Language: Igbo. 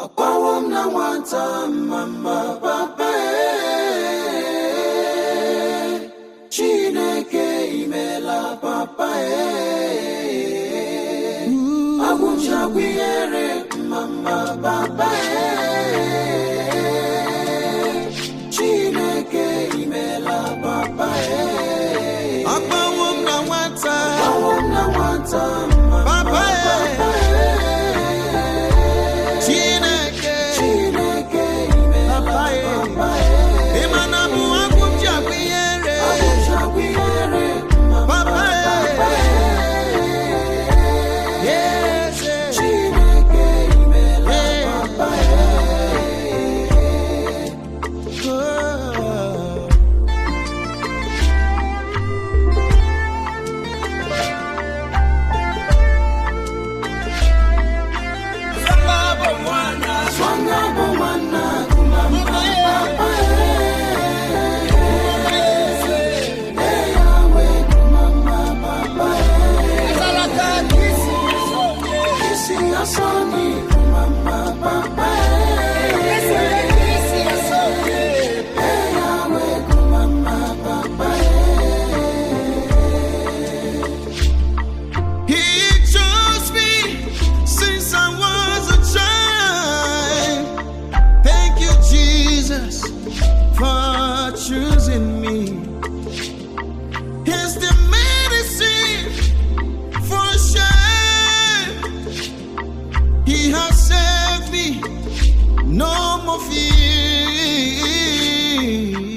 ọkpawo m na nwata mama papa ee chineke imela papa ee agwụchagwu ihere mama papa ee chineke imela papa ee Akpawo m na nwata ọkpawo m na nwata mama Papa ee. papa ee Chineke chineke imela Papa ee. papa ee Ị ma na mụ agwụ ji agwụ ihere agwụchagwu ihere mama Papa ee. papa ee Eze Chineke imela Ee. papa ee Oh. Swanga bụ nwanna kumama papa ee Ee yawe kumama papa ee Isi asani kumama papa ee Ee yawe kumama papa He chose me since I was a child. Thank you, Jesus, for choosing me. Here's the medicine for shame. He has saved me. No more fear.